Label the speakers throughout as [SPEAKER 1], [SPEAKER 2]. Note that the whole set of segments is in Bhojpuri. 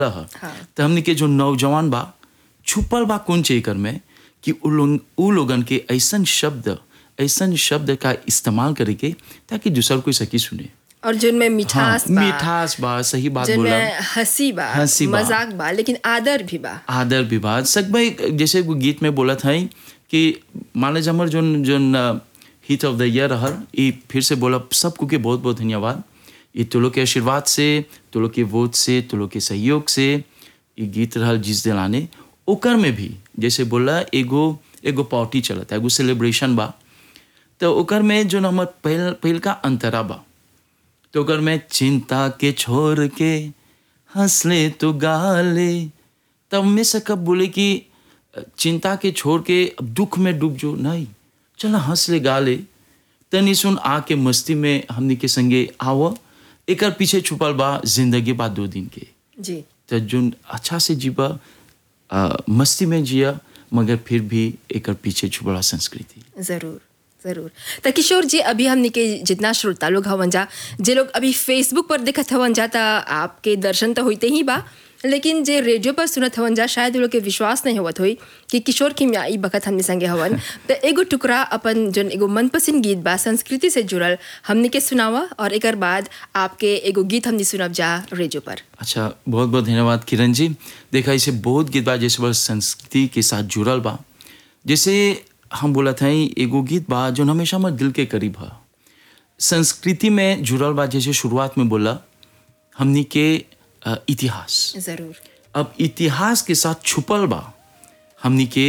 [SPEAKER 1] रहा
[SPEAKER 2] हाँ।
[SPEAKER 1] तो हमने के जो नौजवान बा छुपल बा कौन चेकर में कि उ लोग उ लोगन के ऐसन शब्द ऐसन शब्द का इस्तेमाल करे के ताकि दूसर कोई सकी सुने
[SPEAKER 2] और जिनमें मिठास
[SPEAKER 1] हाँ,
[SPEAKER 2] बा
[SPEAKER 1] मिठास बा सही बात बोला
[SPEAKER 2] जिनमें हंसी बा
[SPEAKER 1] हंसी बा।
[SPEAKER 2] मजाक बा लेकिन आदर भी बा
[SPEAKER 1] आदर विवाद सब भाई जैसे वो गीत में बोला था कि माने जमर जोन जोन हिट ऑफ द ईयर रहल ये फिर से बोला सबको के बहुत बहुत धन्यवाद ये तो लोग के आशीर्वाद से तो लोग के वोट से तो लोग के सहयोग से ये गीत रहल जिस दिलाने ओकर में भी जैसे बोला एगो एगो पार्टी चलता एगो सेलिब्रेशन बा तो ओकर में जो हमर पहल पहल का अंतरा बा तो ओकर में चिंता के छोड़ के हंस ले तो गा ले तब में से कब बोले कि चिंता के छोड़ के अब दुख में डूब जो नहीं चल हंस ले गा ले तनी सुन आके मस्ती में हमनी के संगे आव एकर पीछे छुपल बा जिंदगी बा दो दिन के
[SPEAKER 2] जी
[SPEAKER 1] तो जोन अच्छा से जीवा आ, मस्ती में जिया मगर फिर भी एकर पीछे छुपल बा संस्कृति
[SPEAKER 2] जरूर जरूर तो किशोर जी अभी हमने के जितना श्रोता लोग हवन जा जे लोग अभी फेसबुक पर देखत हवन जा त आपके दर्शन तो होते ही बा लेकिन जे रेडियो पर सुनत हवन जा शायद वो लोग के विश्वास नहीं होवत होई कि किशोर किमिया ई बखत हमने संगे हवन तो एगो टुकड़ा अपन जोन एगो मनपसंद गीत बा संस्कृति से जुड़ल हमने के सुनावा और एकर बाद आपके एगो गीत हमने सुनब जा रेडियो पर
[SPEAKER 1] अच्छा बहुत बहुत धन्यवाद किरण जी देखा इसे बहुत गीत बा जैसे बस संस्कृति के साथ जुड़ल बा जैसे हम बोला था एगो गीत बा जो हमेशा हमारे दिल के करीब है संस्कृति में जुड़ल बा जैसे शुरुआत में बोला हमनी के अ, इतिहास
[SPEAKER 2] जरूर
[SPEAKER 1] अब इतिहास के साथ छुपल बा हमनी के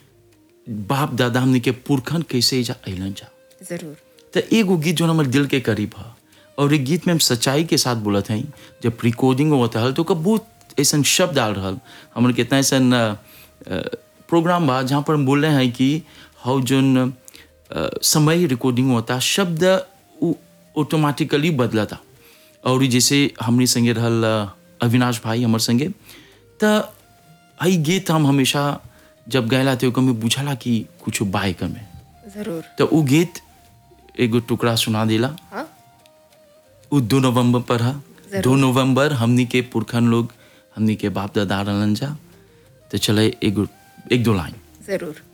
[SPEAKER 1] बाप दादा हमनी के पुरखन कैसे जा अलन जा
[SPEAKER 2] जरूर
[SPEAKER 1] तो एगो गीत जो हमारे दिल के करीब है और एक गीत में हम सच्चाई के साथ बोलत हई जब रिकॉर्डिंग होता है तो ओकर बहुत ऐसा शब्द डाल रहा हमारे कितना ऐसा प्रोग्राम बा जहाँ पर हम बोल रहे हैं कि हाउ जोन अ, समय रिकॉर्डिंग होता शब्द ऑटोमेटिकली बदलता और जैसे हमने संगे रहल अ, अविनाश भाई हमारे संगे तो हई गीत हम हमेशा जब गैला थे ओकर में बुझला कि कुछ बाइक में
[SPEAKER 2] जरूर
[SPEAKER 1] तो वो गीत एगो टुकड़ा सुना दिला
[SPEAKER 2] हाँ
[SPEAKER 1] वो दो नवंबर पर है
[SPEAKER 2] जरूर।
[SPEAKER 1] दो नवंबर हमनी के पुरखन लोग हमनी के बाप दादा रहलन जा तो चले एगो एक दो लाइन
[SPEAKER 2] जरूर